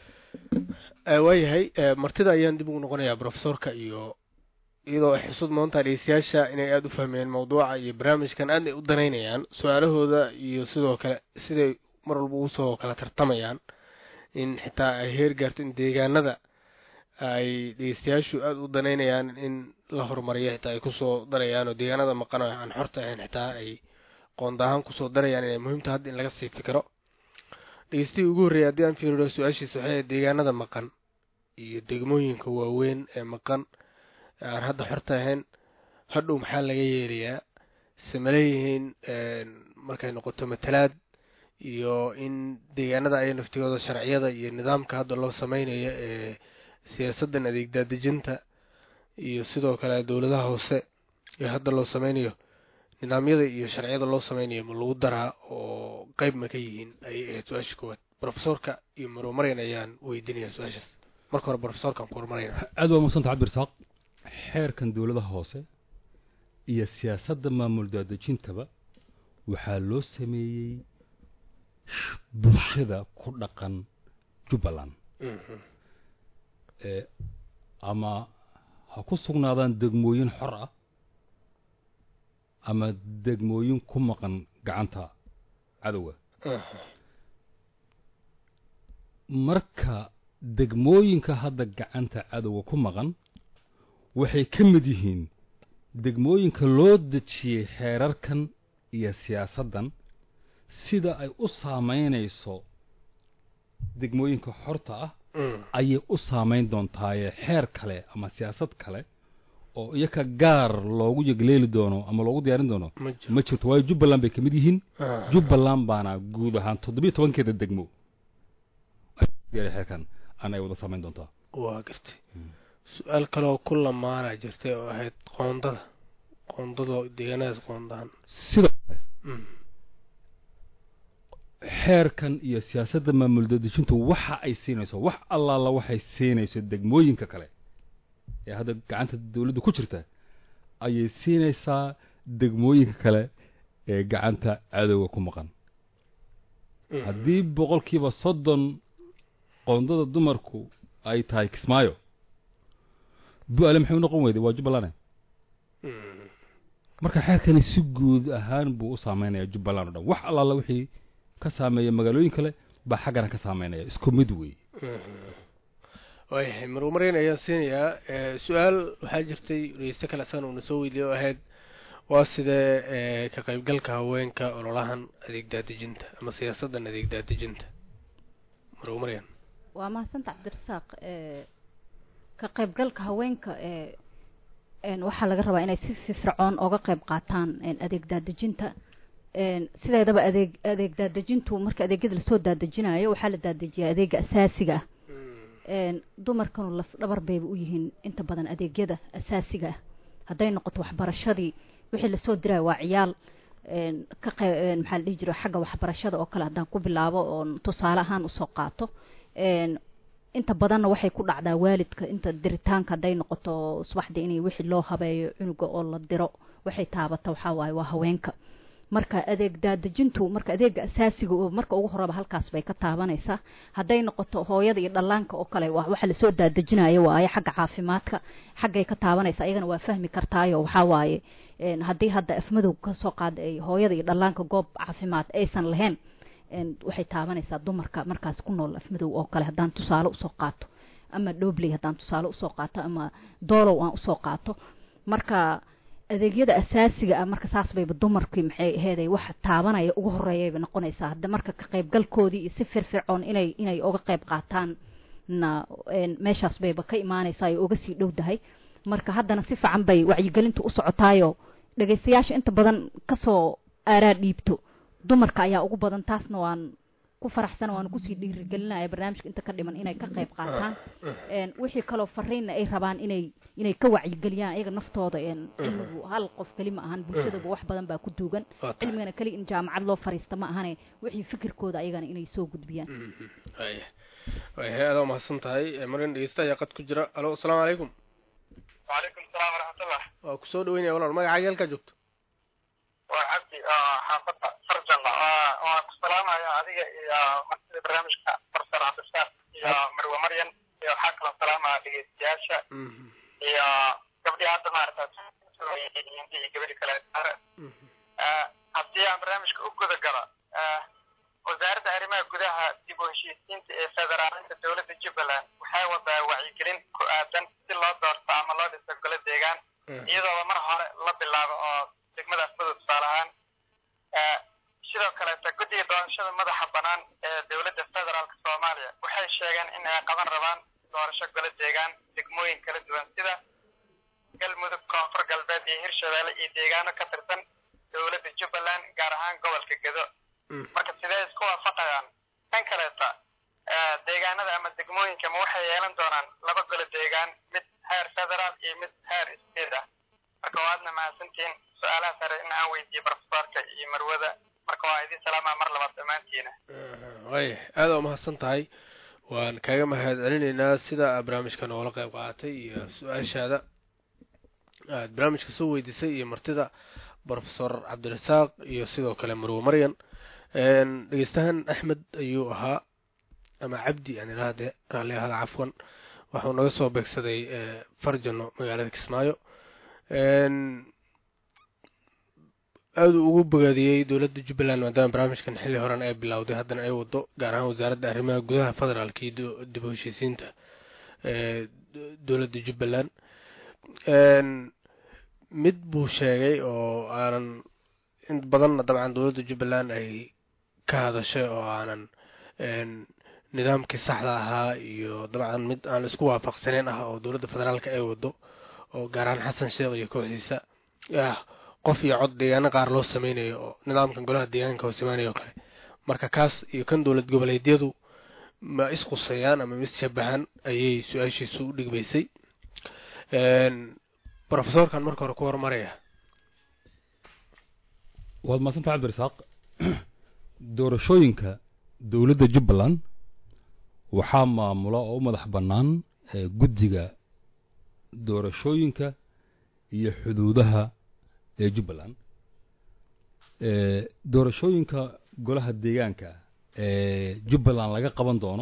Eh, waayahay eh, martida ayaan dib ugu noqonayaa profesorka iyo iyadoo ay xusud moontaa dhegeystayaasha inay aada u fahmeen mawduuca iyo barnaamijkan aadna ay u danaynayaan su-aalahooda iyo sidoo kale siday mar walba ugu soo kala tartamayaan in xitaa ay heer gaarto in deegaanada ay dhegeystayaashu aada u danaynayaan in la horumariyo xitaa ay kusoo darayaan oo deegaanada maqan oo aan xorta ahayn xitaa ay qoonda ahaan kusoo darayaan inay muhiimta hadda in laga sii fikiro dhegeystihii ugu horreeyay haddii aan fiiriyo su-aashiisa waxay ahayd deegaanada maqan iyo degmooyinka waaweyn ee maqan ee aan hadda xorta ahayn hadhow maxaa laga yeelayaa sema leeyihiin markay noqoto matalaad iyo in deegaanada ay naftigooda sharciyada iyo nidaamka hadda loo sameynayo ee siyaasaddan adeeg daadejinta iyo sidoo kale dowladaha hoose ee hadda loo sameynayo nidaamyada iyo sharciyada loo sameynayo ma lagu daraa oo qeyb ma ka yihiin ayay ahayd su-aasha koowaad profesorka iyo marumaryan ayaan weydiinaya su-aashaas marka hore profesorkaan ku horumarayna aad waa madsanta cabdirasaaq xeerkan dowladaha hoose iyo siyaasadda maamul daadejintaba waxaa loo sameeyey bulshada ku dhaqan jubbaland Mhm. ee ama ha ku sugnaadaan degmooyin xor ah ama degmooyin ku maqan gacanta cadowga Mhm. marka degmooyinka hadda gacanta cadowga ku maqan waxay ka mid yihiin degmooyinka loo dejiyey xeerarkan iyo siyaasaddan sida ay u saamaynayso degmooyinka xorta ah Mm. ayay u saamayn doontaaye xeer kale ama siyaasad kale oo iyaka gaar loogu yegleeli doono ama loogu diyaarin doono ma jiro ma jirto waayo jubbaland bay ka mid yihiin Ah. jubbaland baana guud ahaan toddobiyo tobankeeda degmo Gaari xeerkan aan ay wada saamayn doontaa waa gartay su-aal kaleoo ku lamaana jirtay oo ahayd qoondada qoondada deegaanadaas qoondahan sidoo Mm. xeerkan iyo siyaasadda maamul dadejintu waxa ay siinayso wax allaala waxay siinayso degmooyinka kale ee hadda gacanta dawladda ku jirta ayay siinaysaa degmooyinka kale ee gacanta cadowga ku maqan Mm. haddii boqolkiiba soddon qoondada dumarku ay tahay kismaayo bu-aale maxay u noqon weyday waa jubbalane Mm. marka xeerkani si guud ahaan buu u saameynaya jubbaland o dhan wax allaala wixii ka saameeya magaalooyin kale baa xaggana ka saameynaya isku mid wey waayahay marmaryan ayaan siinayaa su-aal waxaa jirtay dhegeyste kale asaan uuna soo weydiiyay oo ahayd waa sidee ka qaybgalka haweenka ololahan adeeg daadejinta ama siyaasaddan adeeg daadejinta marmaryan waa mahadsanta cabdirasaaq ka qaybgalka haweenka waxaa laga rabaa inay si firfircoon oga qayb qaataan adeeg daadejinta sideedaba adeeg adeeg daadejintu marka adeegyada lasoo daadejinayo waxaa la daadejiyaa adeega asaasiga ah dumarkanu laf dhabar bayba u yihiin inta badan adeegyada asaasiga ah hadday noqoto waxbarashadii wixii lasoo diraayo waa ciyaal ka qe maxaa la dhihi jira xagga waxbarashada oo kale haddaan ku bilaabo oon tusaale ahaan usoo qaato inta badanna waxay ku dhacdaa waalidka inta diritaanka hadday noqoto subaxdii inay wixii loo habeeyo cunuga oo la diro waxay taabata waxaa waaye waa haweenka marka adeeg daadejintu marka adeega asaasiga oo marka ugu horeba halkaas bay ka taabanaysaa hadday noqoto hooyada iyo dhallaanka oo kale waxa lasoo daadejinayo waaye xagga caafimaadka xaggay ka taabanaysa ayagana waa fahmi kartaayo waxaa waaye haddii hadda afmadow kasoo qaada ay hooyada iyo dhallaanka goob caafimaad aysan lahayn waxay taabanaysaa dumarka markaas ku nool afmadow oo kale haddaan tusaale usoo qaato ama dhobley haddaan tusaale usoo qaato ama doolow aan usoo qaato marka adeegyada asaasiga ah marka saas bayba dumarkii maxay aheeday wax taabanaya ugu horeeyayba noqonaysaa hadda marka ka qaybgalkoodii iyo si firfircoon inay inay uga qayb qaataan na meeshaas bayba ka imaanaysaa ay uga sii dhowdahay marka haddana si fiican bay wacyigelintu u socotaayo dhegaystayaasha inta badan kasoo aaraa dhiibto dumarka ayaa ugu badan taasna waan ku faraxsan waan kusii dhiirigelinaya barnaamijka inta ka dhiman inay ka qayb qaataan wixii kaloo fariinna ay rabaan inay inay ka wacyigeliyaan ayaga naftooda cilmigu hal qof keli ma ahan bulshadaba wax badan baa ku duugan cilmigana keli in jaamacad loo fariista ma ahane wixii fikirkooda ayagana inay soo gudbiyaan waya waya aada umahadsan tahay marin dhegeysta ayaa qad ku jira alo asalaamu calaykum وعليكم السلام ورحمة الله waa kusoo dhaweynaya walaal magacaaga halkaa joogto وعبدي حافظة فرجنا والسلام يا هذه يا مسؤول برنامج فرسر عبد الشاف يا مروة مريم يا حاكم السلام على السياسة يا قبل هذا ما عرفت يمكن قبل كلا هذه برنامج أوكو ذكرى wasaaradda arrimaha gudaha dib u heshiisiinta ee federaalinta dowladda jubbaland waxay wadaa wacyigelin ku aadan si loo doorto ama loo dhiso golo deegaan iyadooba mar hore la bilaabo oo degmadaas madu tusaale ahaan sidoo kaleeta guddiga doorashada madaxa bannaan ee dowladda federaalka soomaaliya waxay sheegeen in ay qaban rabaan doorasho golo deegaan degmooyin kala duwan sida galmudug koonfur galbeed iyo hirshabeelle iyo deegaano ka tirsan dowladda jubbaland gaar ahaan gobolka gedo marka sidee isku waafaqayaan kan kaleeta deegaanada ama degmooyinka ma waxay yeelan doonaan laba golo deegaan mid heer federaal iyo mid heer state ah marka waadna mahadsantihiin su-aalaha sare in aan weydiiyo profesorka iyo marwada marka waa idin salaamaa mar labaad dhammaantiina waya aada umahadsan tahay waan kaaga mahad celinaynaa sida barnaamijka noola qayb qaadatay iyo su-aashaada aad barnaamijka soo weydiisay iyo martida profesor cabdirasaaq iyo sidoo kale marwo maryan dhegeystahan axmed ayuu ahaa ama cabdi aan idhahdee raalli ahada cafwan waxuu naga soo beegsaday farjano magaalada kismaayo aada uu ugu bogaadiyey dowladda jubbaland maadaama barnaamijkan xilli horan ay bilowday haddana ay wado gaar ahaan wasaaradda arrimaha gudaha federaalka iyo dib u heshiisiinta dowladda jubbaland mid buu sheegay oo aanan in badanna dabcan dowladda jubbaland ay ka hadashay oo aanan nidaamkii saxda ahaa iyo dabcan mid aan la isku waafaqsaneyn ah oo dowladda federaalka ay wado oo gaar ahaan xasan sheekh iyo kooxdiisa ah qof iyo cod deegaano qaar loo sameynayo oo nidaamkan golaha deegaanka hoos imaanayo kale marka kaas iyo kan dowlad goboleedyadu ma isquseeyaan ama ma isshabahan ayay su-aashiisu u dhigbaysay profesorkan marka hore ku horumaraya waad mahadsanta cabdirasaaq doorashooyinka dowladda jubbaland waxaa maamula oo u madax bannaan guddiga doorashooyinka iyo xuduudaha ee jubbaland doorashooyinka golaha deegaanka ee jubbaland laga qaban doono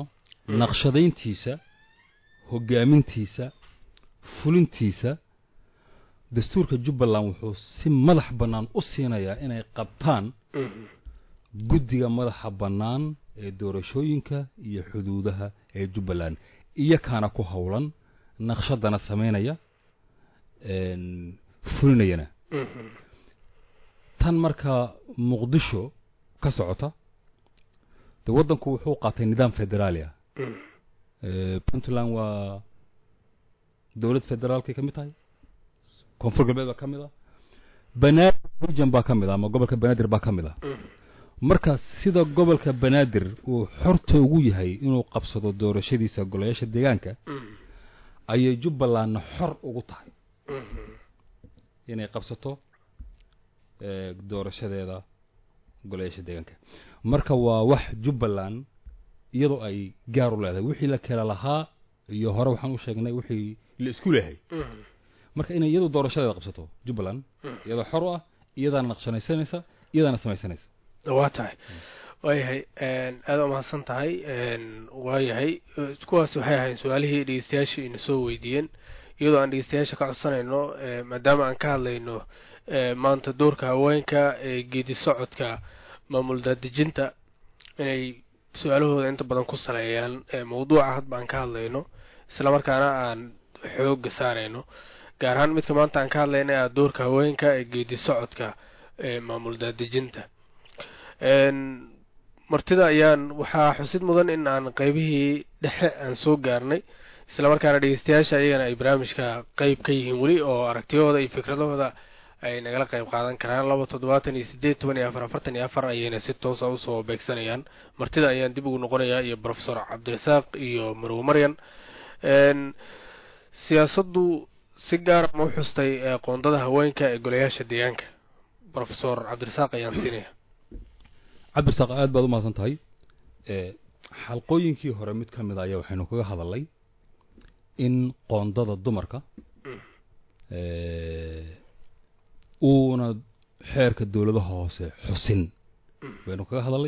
naqshadayntiisa hoggaamintiisa fulintiisa dastuurka jubbaland wuxuu si madax bannaan u siinayaa inay qabtaan guddiga madaxa bannaan ee doorashooyinka iyo xuduudaha ee jubbaland iyo kaana ku howlan naqshadana samaynaya fulinayana tan markaa muqdisho ka socota de waddanku wuxuu qaatay nidaam federaalia puntland waa dowlad federaalkay ka mid tahay koonfur galbeed baa ka mid ah banaadir region baa ka mid ah ama gobolka banaadir baa ka mid ah marka sida gobolka banaadir uu xorta ugu yahay inuu qabsado doorashadiisa golayaasha deegaanka ayay jubbalandna xor ugu tahay inay qabsato doorashadeeda golayaasha deegaanka marka waa wax jubbaland iyadoo ay gaar u leedahay wixii la kala lahaa iyo hore waxaan u sheegnay wixii la isku leehay marka inay iyadu doorashadeeda qabsato jubbaland iyadoo xor u ah iyadaana naqshanaysanaysa iyadaana samaysanaysa waa tahay waayahay aada umahadsan tahay waayahay kuwaas waxay ahayn su-aalihii dhegeystayaasha ina soo weydiiyeen iyadoo aan dhegeystayaasha ka codsanayno maadaama aan ka hadlayno maanta doorka haweenka ee geedi socodka maamul daadejinta inay su-aalahooda inta badan ku saleeyaan mawduuca hadba aan ka hadlayno islamarkaana aan xooga saarayno gaar ahaan midka maanta aan ka hadlayna a doorka haweenka ee geedi socodka ee maamul daadejinta martida ayaan waxaa xusid mudan in aan qeybihii dhexe aan soo gaarnay islamarkaana dhegeystayaasha iyagana ay barnaamijka qeyb ka yihiin weli oo aragtiyahooda iyo fikradahooda ay nagala qeyb qaadan karaan laba toddobaatan iyo sideed toban iyo afar afartan iyo afar ayayna si toosa usoo beegsanayaan martida ayaan dib ugu noqonayaa iyo profesor cabdirasaaq iyo marwo maryan siyaasaddu si gaara ma u xustay qoondada haweenka ee golayaasha deegaanka profesor cabdirasaaq ayaan siinaya cabdirasaaq aad baad u mahadsan tahay xalqooyinkii hore mid ka mid a ayaa waxaynu kaga hadalnay in qoondada dumarka uuna xeerka dowladaha hoose xusin baynu kaga hadalnay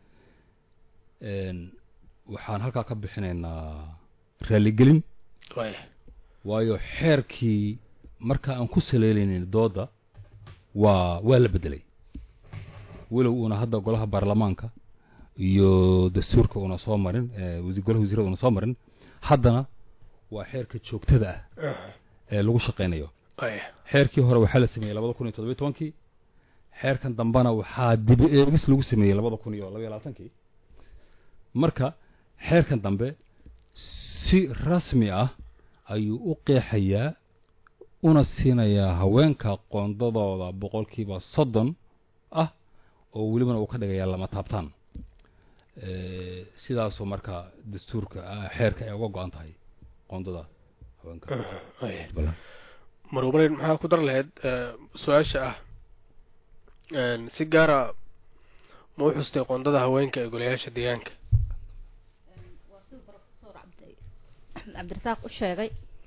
waxaan halkaa ka bixinaynaa raaligelin waayo xeerkii marka aan ku saleelaynin dooda waa waa la beddelay walow uuna hadda golaha baarlamaanka iyo dastuurka una soo marin golaha wasiirada una soo marin haddana waa xeerka joogtada ah ee lagu shaqaynayo xeerkii hore waxaa la sameeyey labada kun iyo toddobiy tobankii xeerkan dambena waxaa dibi eegis lagu sameeyey labada kun iyo labaiy labaatankii marka xeerkan dambe si rasmi ah ayuu u qeexayaa una siinayaa haweenka qoondadooda boqolkiiba soddon ah oo welibana uu ka dhigayaa lama taabtaan sidaasoo marka dastuurka xeerka ay uga go-an tahay qoondada haweenka marwamareyn maxaa ku dar lahayd su-aasha ah si gaara ma u xustay qoondada haweenka ee golayaasha deegaanka waa sida profesor cabdirasaaq u sheegay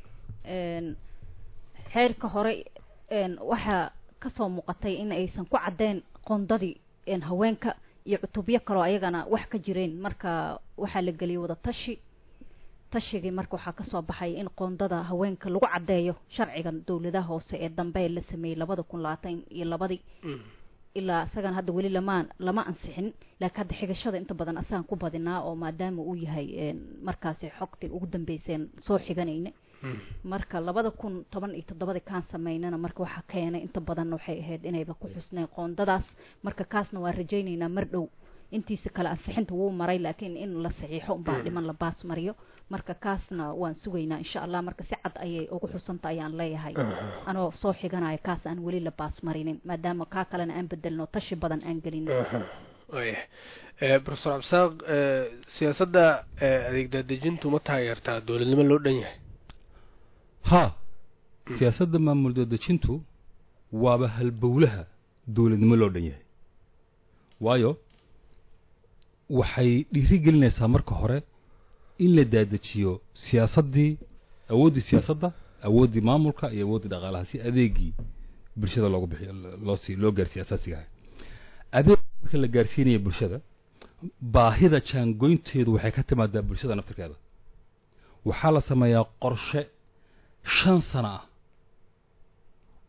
xeerka hore waxaa kasoo muuqatay in aysan ku caddeyn qoondadii haweenka iyo cutubyo kaloo ayagana wax ka jireen marka waxaa la geliyay wada tashi tashigii marka waxaa kasoo baxay in qoondada haweenka lagu caddeeyo sharcigan dowladaha hoose ee dambe la sameeyey labada kun labaatan iyo labadii ilaa isagana hadda weli lamaan lama ansixin laakiin hadda xigashada inta badan asagaan ku badinaa oo maadaama uu yahay markaasi xogtii ugu dambeyseen soo xiganayna marka labada kun toban iyo toddobadii kaan sameynana marka waxaa keenay inta badan waxay ahayd inayba ku xusneen qoondadaas marka kaasna waa rajaynaynaa mar dhow intiisa kale ansixinta wuu maray laakiin in la saxiixo unbaa dhiman la baas mariyo marka kaasna waan sugaynaa insha allah marka si cad ayay ugu xusanta ayaan leeyahay anoo soo xiganaya kaas aan weli la baas marinin maadaama kaa kalena aan bedelno tashi badan aan gelin wayahay profesor cabdisaaq siyaasadda adeeg daadejintu ma taageertaa dowladnimo loo dhan yahay ha siyaasadda maamul daadejintu waaba halbowlaha dowladnimo loo dhan yahay waayo waxay dhiiri gelinaysaa marka hore in la daadejiyo siyaasaddii awooddii siyaasadda awooddii maamulka iyo awooddii dhaqaalaha si adeegii bulshada loogu bixiyo loosii loo gaarsiiyo asaasigaha adeeg marka la gaarsiinaya bulshada baahida jaangoynteedu waxay ka timaadaa bulshada naftirkeeda waxaa la sameeyaa qorshe shan sano ah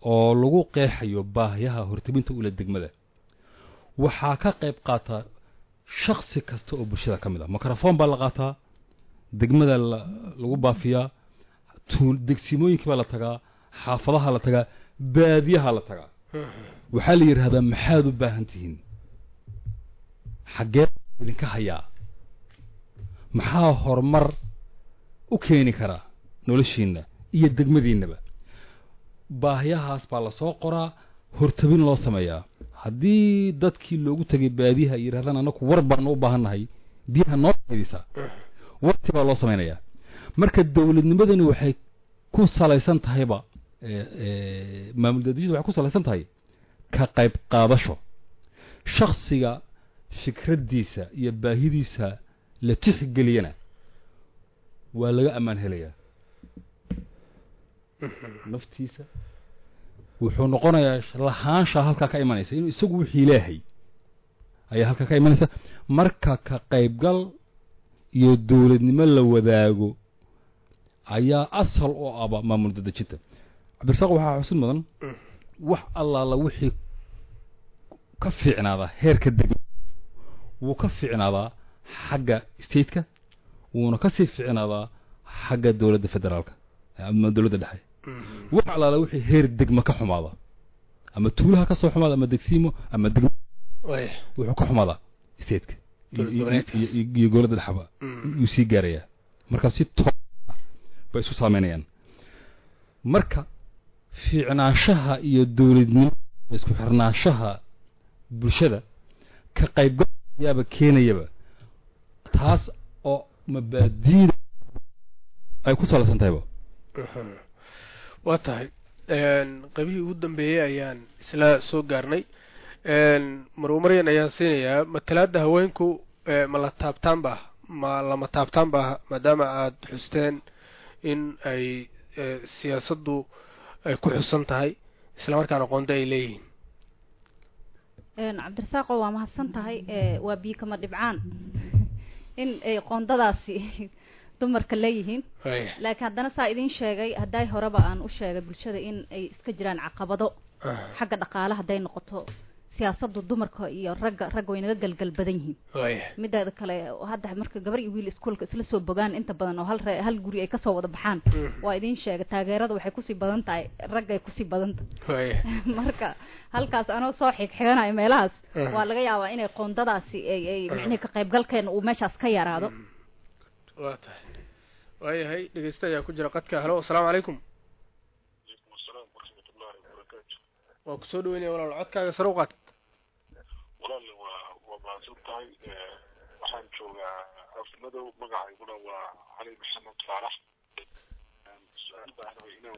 oo lagu qeexayo baahiyaha hortabinta ula degmada waxaa ka qayb qaata shaksi kasta oo bulshada ka mid ah microphone baa la qaataa degmada lagu baafiyaa degsimooyinkii baa la tagaa xaafadaha la tagaa baadiyaha la tagaa waxaa la yidhaahdaa maxaad u baahan tihiin xaggee idinka hayaa maxaa horumar u keeni karaa noloshiinna iyo degmadiinnaba baahiyahaas baa lasoo qoraa hortabin loo sameeyaa haddii dadkii loogu tegay baadiyaha ay yidhahdaan annaku war baanu u baahan nahay biyaha noo faydisaa warti baa loo samaynayaa marka dowladnimadani waxay ku salaysan tahayba maamul daadijadu waxay ku salaysan tahay ka qayb qaadasho shaksiga fikraddiisa iyo baahidiisa la tixgeliyana waa laga ammaan helayaa naftiisa wuxuu noqonayaa lahaanshaa halkaa ka imanaysa inuu isagu wixii leehay ayaa halkaa ka imanaysa marka ka qaybgal iyo dowladnimo la wadaago ayaa asal oo aba maamul dadejinta cabdirasaaq waxaa xusid mudan wax allaala wixii ka fiicnaadaa heerka degma wuu ka fiicnaadaa xagga stateka wuuna kasii fiicnaadaa xagga dowladda federaalka ama dowladda dhexe wax allaala wixii heer degma ka xumaada ama tuulaha ka soo xumaada ama degsiimo ama degma wuxuu ka xumaadaa stateka iyo dowladda dhexaba yuu sii gaarayaa marka si too bay isu saameynayaan marka fiicnaanshaha iyo dowladnimo isku xirnaanshaha bulshada ka qaybgalayaaba keenayaba taas oo mabaadiida ay ku salaysan tahayba waa tahay qaybihii ugu dambeeyey ayaan isla soo gaarnay marmaryan ayaan siinayaa matalaada haweenku ma la taabtaan ba ma lama taabtaan ba maadaama aada xusteen in ay siyaasaddu ay ku xusan tahay islamarkaana qoonda ay leeyihiin cabdirasaaqo waa mahadsan tahay waa biyo kama dhibcaan in ay qoondadaasi dumarka leeyihiin laakiin haddana saa idiin sheegay hadday horeba aan u sheegay bulshada in ay iska jiraan caqabado xagga dhaqaale hadday noqoto siyaasaddu dumarka iyo ragga ragga way naga galgal badan yihiin mideeda kale hadda marka gabar iyo wiil iskuolka isla soo bogaan inta badan oo hal ree hal guri ay kasoo wada baxaan waa idiin sheegay taageerada waxay kusii badan tahay raggay kusii badan tahay marka halkaas anoo soo xigxiganayo meelahaas waa laga yaabaa inay qoondadaasi ay ay micnihi ka qaybgalkeena uu meeshaas ka yaraado waa tahay waayahay dhegeysta ayaa ku jira qadka halo asalaamu calaykum waa kusoo dhaweynaya walaal codkaaga sare u qaad walaal waa waa mahadsan tahay waxaan joogaa afmadow magacayguna waa cali maxamed faarax su-aal baan rabay inaan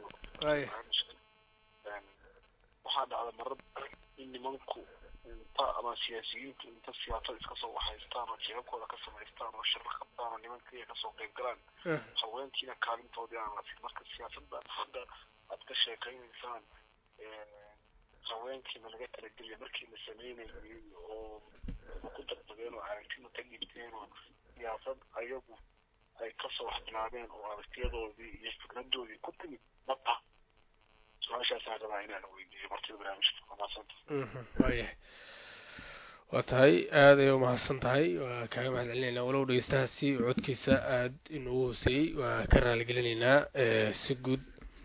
waxaa dhacda marar badan in nimanku inta ama siyaasiyiintu inta siyaasad iska soo waxaystaan oo jeebabkooda ka samaystaan oo shirro qabtaan oo nimankiiya kasoo qayb galaan haweenkiina kaalintoodii aan la siin marka siyaasadda hadda aad ka sheekaynaysaan haweenkiina laga talageliya markii la sameynayay oo ku darbadeen oo aragtina ka dhibteen oo siyaasad ayagu ay kasoo xidhnaadeen oo aragtiyadoodii iyo fikradoodii ku timid mata su-aashaasaan rabaa inaan weydiiyo martida barnaamijka waa mahadsanta waayahay waa tahay aada ayay umahadsan tahay waa kaaga mahad celinaynaa walow dhegeystahaasi codkiisa aada inugu hooseeyey waa ka raaligelinaynaa si guud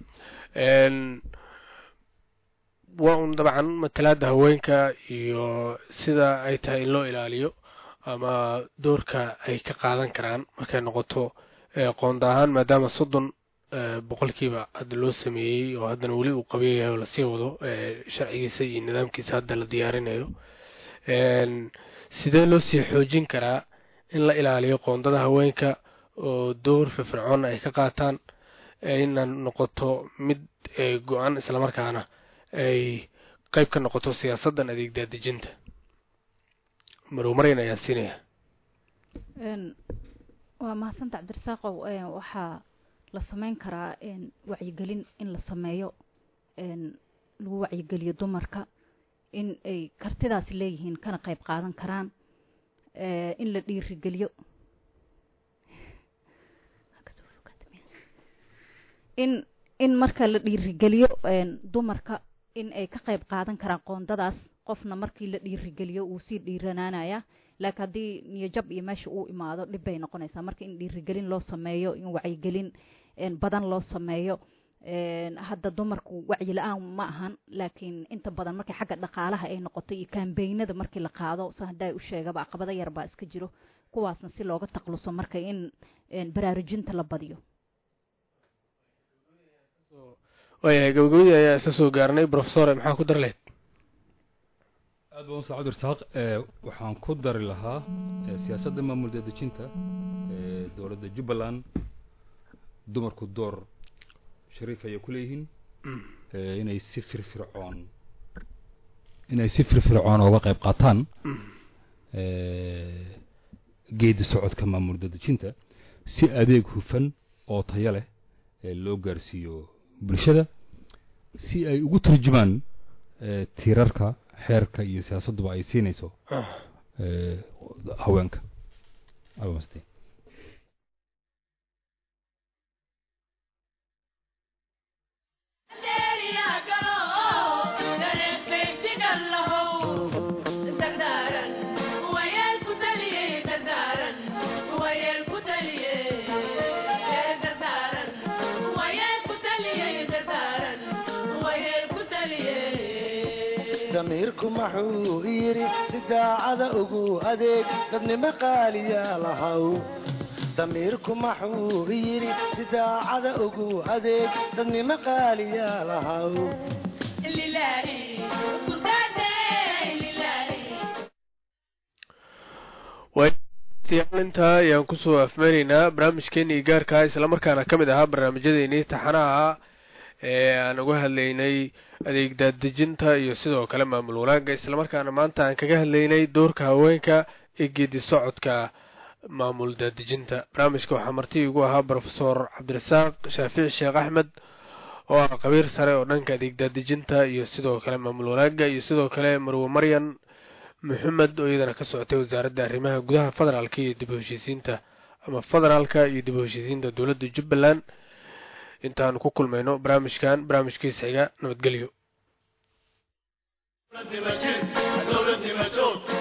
waa un dabcan matalaada haweenka iyo sida ay tahay in loo ilaaliyo ama doorka ay ka qaadan karaan markay noqoto qoonda ahaan maadaama soddon boqolkiiba hadda loo sameeyey oo haddana weli uu qaban yahay oo lasii wado sharcigiisa iyo nidaamkiisa hadda la diyaarinayo sidee loo sii xoojin karaa in la ilaaliyo qoondada haweenka oo door firfircoon ay ka qaataan ina noqoto mid go-an islamarkaana ay qayb ka noqoto siyaasaddan adeeg daadejinta marow maryan ayaa siinaya waa mahadsanta cabdirasaaqow waxaa la sameyn karaa wacyigelin in la sameeyo lagu wacyigeliyo dumarka in ay kartidaasi leeyihiin kana qayb qaadan karaan in la dhiirigeliyo in in marka la dhiirigeliyo dumarka in ay ka qayb qaadan karaan qoondadaas qofna markii la dhiirigeliyo uu sii dhiiranaanaya laakiin haddii niyojab iyo meesha uu imaado dhib bay noqonaysaa marka in dhiirigelin loo sameeyo in wacyigelin badan loo sameeyo hadda dumarku wacyi la-aan ma ahan laakiin inta badan markay xagga dhaqaalaha ay noqoto iyo kambeynada markii la qaado sa haddaa u sheegaba caqabado yar baa iska jiro kuwaasna si looga taqluso marka in baraarujinta la badiyo waayahay gabagabadii ayaa isa soo gaarnay profesore maxaa ku dar lehed aad baan usa cabdirasaaq waxaan ku dari lahaa siyaasadda maamul dadejinta ee dowladda jubbaland dumarku door shariif ayay ku leeyihiin inay si firfircoon inay si firfircoon uga qayb qaataan geedi socodka maamul dadejinta si adeeg hufan oo tayo leh loo gaarsiiyo bulshada si ay ugu turjumaan tiirarka xeerka iyo siyaasadduba ay siinayso haweenka damiirku maxuu yidhi si daacada ugu adeeg dadnimo qaaliya lahaw damiirku maxuu yidhi si daacada ugu adeeg dadnimo qaaliya lahaw intaa ayaan kusoo afmeynaynaa barnaamijkeenii gaarkaa islamarkaana ka mid ahaa barnaamijyadeennii taxanaha ee aan uga hadlaynay adeeg daadejinta iyo sidoo kale maamul wanaagga islamarkaana maanta aan kaga hadlaynay doorka haweenka ee geedi socodka maamul daadejinta barnaamijka waxaa marti igu ahaa brofesor cabdirasaaq shaafici sheekh axmed oo ah qabiir sare oo dhanka adeeg daadejinta iyo sidoo kale maamul wanaagga iyo sidoo kale marwe maryan maxamed oo iyadana ka socotay wasaaradda arrimaha gudaha federaalka iyo dib u heshiisiinta ama federaalka iyo dib u heshiisiinta dowladda jubbaland intaanu ku kulmayno barnaamijkan barnaamijkiisa xiga nabadgelyo